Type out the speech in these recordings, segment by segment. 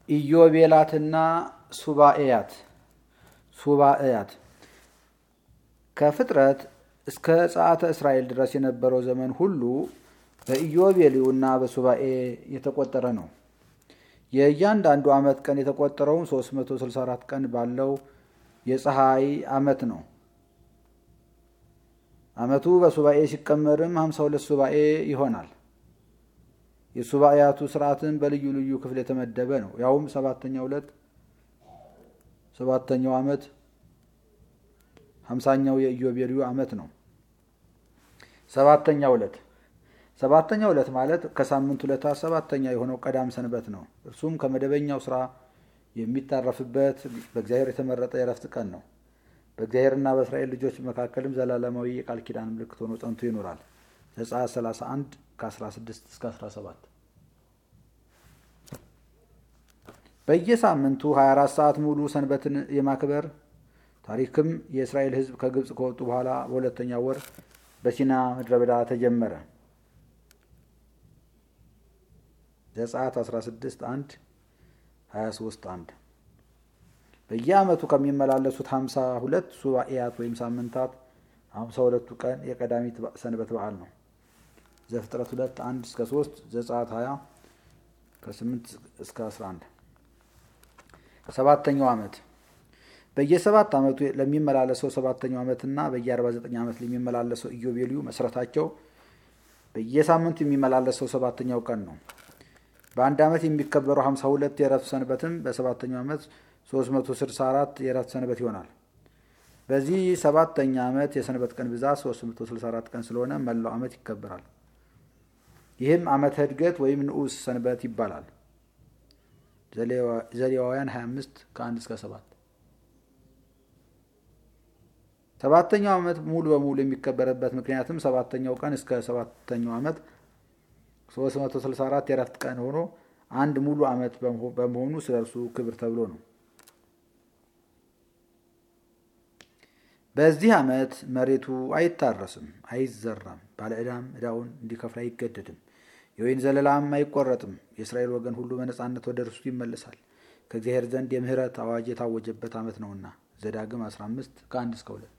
ኢዮቤላትና ሱባኤያት ሱባኤያት ከፍጥረት እስከ ጸአተ እስራኤል ድረስ የነበረው ዘመን ሁሉ በኢዮቤልዩና በሱባኤ የተቆጠረ ነው። የእያንዳንዱ ዓመት ቀን የተቆጠረውን 364 ቀን ባለው የፀሐይ ዓመት ነው። ዓመቱ በሱባኤ ሲቀመርም 52 ሱባኤ ይሆናል። የሱባኤያቱ ስርዓትን በልዩ ልዩ ክፍል የተመደበ ነው። ያውም ሰባተኛው ዕለት ሰባተኛው ዓመት ሀምሳኛው የኢዮቤልዩ ዓመት ነው። ሰባተኛው ዕለት ሰባተኛው ዕለት ማለት ከሳምንት ዕለታት ሰባተኛ የሆነው ቀዳም ሰንበት ነው። እርሱም ከመደበኛው ስራ የሚታረፍበት በእግዚአብሔር የተመረጠ የረፍት ቀን ነው። በእግዚአብሔርና በእስራኤል ልጆች መካከልም ዘላለማዊ የቃል ኪዳን ምልክት ሆኖ ጸንቶ ይኖራል። ዘጸአት 31 ከ16 እስከ 17 በየሳምንቱ 24 ሰዓት ሙሉ ሰንበትን የማክበር ታሪክም የእስራኤል ሕዝብ ከግብፅ ከወጡ በኋላ በሁለተኛው ወር በሲና ምድረ በዳ ተጀመረ። ዘጸአት 16 1 23 1 በየዓመቱ ከሚመላለሱት 52 ሱባኤያት ወይም ሳምንታት 52ቱ ቀን የቀዳሚት ሰንበት በዓል ነው። ዘፍጥረት 2 1 እስከ 3 ዘጸአት 20 ከ8 እስከ 11 ሰባተኛው ዓመት በየሰባት ዓመቱ ለሚመላለሰው ሰባተኛው ዓመትና በየ49 ዓመት ለሚመላለሰው ኢዮቤልዩ መሰረታቸው በየሳምንቱ የሚመላለሰው ሰባተኛው ቀን ነው። በአንድ ዓመት የሚከበረው 52 የረፍት ሰንበትም በሰባተኛው ዓመት 364 የረፍት ሰንበት ይሆናል። በዚህ ሰባተኛ ዓመት የሰንበት ቀን ብዛት 364 ቀን ስለሆነ መላው ዓመት ይከበራል። ይህም ዓመተ ዕድገት ወይም ንዑስ ሰንበት ይባላል። ዘሌዋውያን 25 ከ1 እስከ 7 ሰባተኛው ዓመት ሙሉ በሙሉ የሚከበርበት ምክንያትም ሰባተኛው ቀን እስከ ሰባተኛው ዓመት 364 የረፍት ቀን ሆኖ አንድ ሙሉ ዓመት በመሆኑ ስለ እርሱ ክብር ተብሎ ነው። በዚህ ዓመት መሬቱ አይታረስም፣ አይዘራም፣ ባለ ዕዳም ዕዳውን እንዲከፍል አይገደድም፣ የወይን ዘለላም አይቆረጥም። የእስራኤል ወገን ሁሉ በነፃነት ወደ እርሱ ይመለሳል። ከእግዚአብሔር ዘንድ የምህረት አዋጅ የታወጀበት ዓመት ነውና። ዘዳግም 15 ከ1 እስከ 2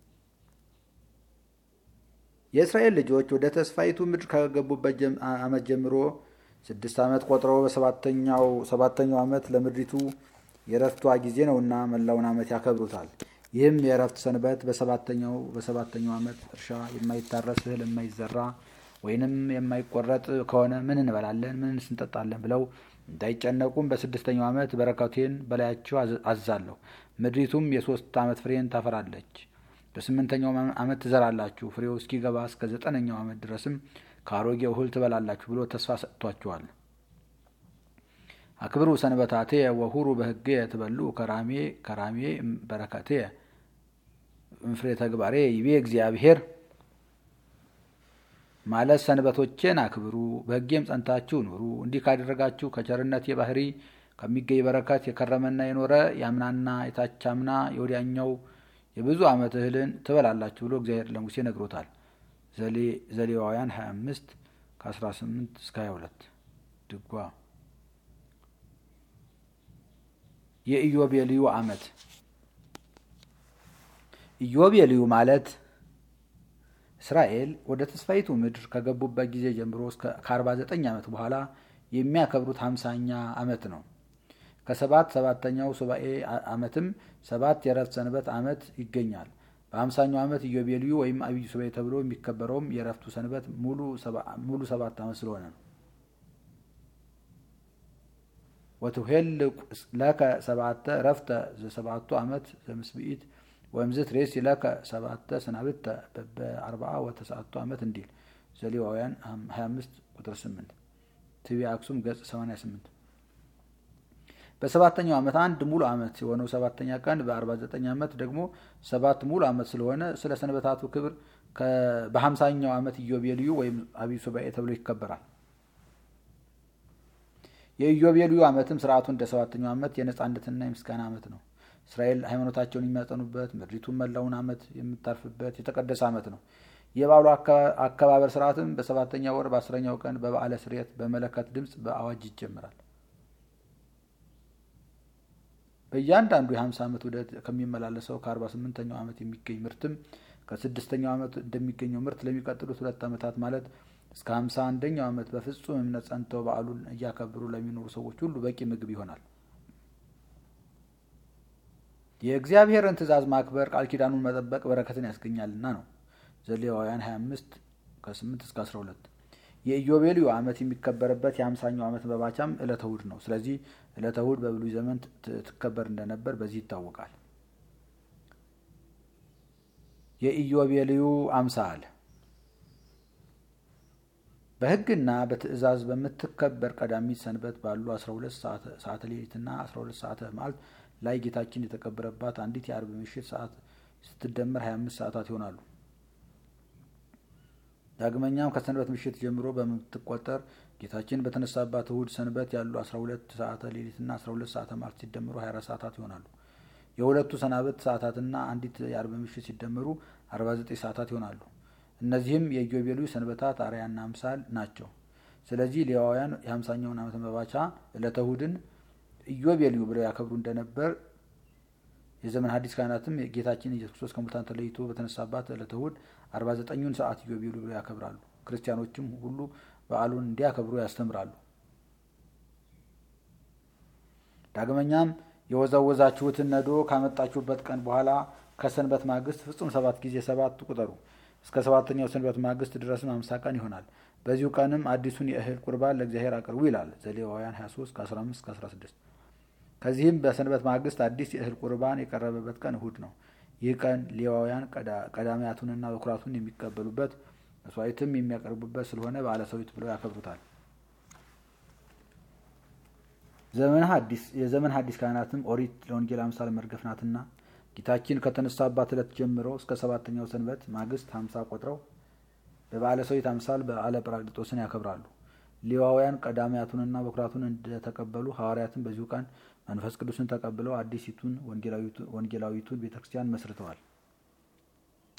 የእስራኤል ልጆች ወደ ተስፋይቱ ምድር ከገቡበት ዓመት ጀምሮ ስድስት ዓመት ቆጥረው በሰባተኛው ሰባተኛው ዓመት ለምድሪቱ የረፍቷ ጊዜ ነውና መላውን ዓመት ያከብሩታል። ይህም የእረፍት ሰንበት በሰባተኛው በሰባተኛው ዓመት እርሻ የማይታረስ እህል የማይዘራ ወይንም የማይቆረጥ ከሆነ ምን እንበላለን፣ ምን እንጠጣለን ብለው እንዳይጨነቁም በስድስተኛው ዓመት በረከቴን በላያቸው አዛለሁ። ምድሪቱም የሶስት ዓመት ፍሬን ታፈራለች። በስምንተኛው ዓመት ትዘራላችሁ፣ ፍሬው እስኪገባ እስከ ዘጠነኛው ዓመት ድረስም ከአሮጌው እህል ትበላላችሁ ብሎ ተስፋ ሰጥቷቸዋል። አክብሩ ሰንበታቴ ወሁሩ በሕጌ ትበሉ ከራሜ ከራሜ በረከቴ እንፍሬ ተግባሬ ይቤ እግዚአብሔር ማለት ሰንበቶቼን አክብሩ በሕጌም ጸንታችሁ ኑሩ። እንዲህ ካደረጋችሁ ከቸርነት የባህሪ ከሚገኝ በረከት የከረመና የኖረ የአምናና የታቻምና የወዲያኛው የብዙ ዓመት እህልን ትበላላችሁ ብሎ እግዚአብሔር ለሙሴ ነግሮታል። ዘሌዋውያን 25 ከ18 እስከ 22 ድጓ የኢዮቤልዩ ዓመት ኢዮቤልዩ ማለት እስራኤል ወደ ተስፋይቱ ምድር ከገቡበት ጊዜ ጀምሮ ከ49 ዓመት በኋላ የሚያከብሩት ሃምሳኛ ዓመት ነው። ከሰባት ሰባተኛው ሱባኤ ዓመትም ሰባት የረፍት ሰንበት ዓመት ይገኛል። በሀምሳኛው ዓመት ኢዮቤልዩ ወይም አብይ ሱባኤ ተብሎ የሚከበረውም የረፍቱ ሰንበት ሙሉ ሰባት ዓመት ስለሆነ ነው። ወትሄል ለከ ሰባተ ረፍተ ዘሰባቱ ዓመት ዘምስብኢት ወምዝት ሬስ ለከ ሰባተ ሰናብተ በአርባዓ ወተሰዓቱ ዓመት እንዲል ዘሌዋውያን 25 ቁጥር 8 ትቢ አክሱም ገጽ 88 በሰባተኛው ዓመት አንድ ሙሉ ዓመት የሆነው ሰባተኛ ቀን በ49 ዓመት ደግሞ ሰባት ሙሉ ዓመት ስለሆነ ስለ ሰንበታቱ ክብር በሀምሳኛው ዓመት ኢዮቤልዩ ወይም አብይ ሱባኤ ተብሎ ይከበራል። የኢዮቤልዩ ዓመትም ስርዓቱ እንደ ሰባተኛው ዓመት የነጻነትና የምስጋና ዓመት ነው። እስራኤል ሃይማኖታቸውን የሚያጸኑበት፣ ምድሪቱን መላውን ዓመት የምታርፍበት የተቀደሰ ዓመት ነው። የበዓሉ አከባበር ስርዓትም በሰባተኛ ወር በአስረኛው ቀን በበዓለ ስርየት በመለከት ድምፅ በአዋጅ ይጀምራል። በእያንዳንዱ የ50 ዓመት ውደት ከሚመላለሰው ከ48ኛው ዓመት የሚገኝ ምርትም ከስድስተኛው ዓመት እንደሚገኘው ምርት ለሚቀጥሉት ሁለት ዓመታት ማለት እስከ 51ኛው ዓመት በፍጹም እምነት ጸንተው በዓሉን እያከበሩ ለሚኖሩ ሰዎች ሁሉ በቂ ምግብ ይሆናል። የእግዚአብሔርን ትእዛዝ ማክበር ቃል ኪዳኑን መጠበቅ በረከትን ያስገኛልና ነው። ዘሌዋውያን 25 ከ8 እስከ 12 የኢዮቤልዩ ዓመት የሚከበርበት የአምሳኛው ዓመት መባቻም ዕለተ እሑድ ነው። ስለዚህ ዕለተ እሑድ በብሉይ ዘመን ትከበር እንደነበር በዚህ ይታወቃል። የኢዮቤልዩ አምሳል በሕግና በትእዛዝ በምትከበር ቀዳሚት ሰንበት ባሉ 12 ሰዓተ ሌሊትና 12 ሰዓተ መዓልት ላይ ጌታችን የተቀበረባት አንዲት የአርብ ምሽት ሰዓት ስትደመር 25 ሰዓታት ይሆናሉ። ዳግመኛም ከሰንበት ምሽት ጀምሮ በምትቆጠር ጌታችን በተነሳባት እሁድ ሰንበት ያሉ 12 ሰዓተ ሌሊትና 12 ሰዓተ መዓልት ሲደመሩ 24 ሰዓታት ይሆናሉ። የሁለቱ ሰናበት ሰዓታትና አንዲት የአርብ ምሽት ሲደመሩ 49 ሰዓታት ይሆናሉ። እነዚህም የኢዮቤልዩ ሰንበታት አርያና አምሳል ናቸው። ስለዚህ ሌዋውያን የሀምሳኛውን ዓመት መባቻ ዕለተ እሁድን ኢዮቤልዩ ብለው ያከብሩ እንደነበር የዘመን ሐዲስ ካህናትም ጌታችን ኢየሱስ ክርስቶስ ከሙታን ተለይቶ በተነሳባት ዕለተ እሁድ አርባ ዘጠኙን ሰዓት ኢዮቤልዩ ብለው ያከብራሉ። ክርስቲያኖችም ሁሉ በዓሉን እንዲያከብሩ ያስተምራሉ። ዳግመኛም የወዛወዛችሁትን ነዶ ካመጣችሁበት ቀን በኋላ ከሰንበት ማግስት ፍጹም ሰባት ጊዜ ሰባት ቁጠሩ። እስከ ሰባተኛው ሰንበት ማግስት ድረስም አምሳ ቀን ይሆናል። በዚሁ ቀንም አዲሱን የእህል ቁርባን ለእግዚአብሔር አቅርቡ ይላል ዘሌዋውያን 23 ከ15 16 ከዚህም በሰንበት ማግስት አዲስ የእህል ቁርባን የቀረበበት ቀን እሁድ ነው። ይህ ቀን ሌዋውያን ቀዳሚያቱንና በኩራቱን የሚቀበሉበት መስዋዕትም የሚያቀርቡበት ስለሆነ በዓለ ሰዊት ብለው ያከብሩታል። ዘመን ሐዲስ የዘመን ሐዲስ ካህናትም ኦሪት ለወንጌል አምሳል መርገፍ ናትና ጌታችን ከተነሳባት ዕለት ጀምሮ እስከ ሰባተኛው ሰንበት ማግስት ሀምሳ ቆጥረው በበዓለ ሰዊት አምሳል በዓለ ጰራቅሊጦስን ያከብራሉ። ሌዋውያን ቀዳሚያቱንና በኩራቱን እንደተቀበሉ ሐዋርያትን በዚሁ ቀን መንፈስ ቅዱስን ተቀብለው አዲሲቱን ወንጌላዊቱን ቤተ ክርስቲያን መስርተዋል።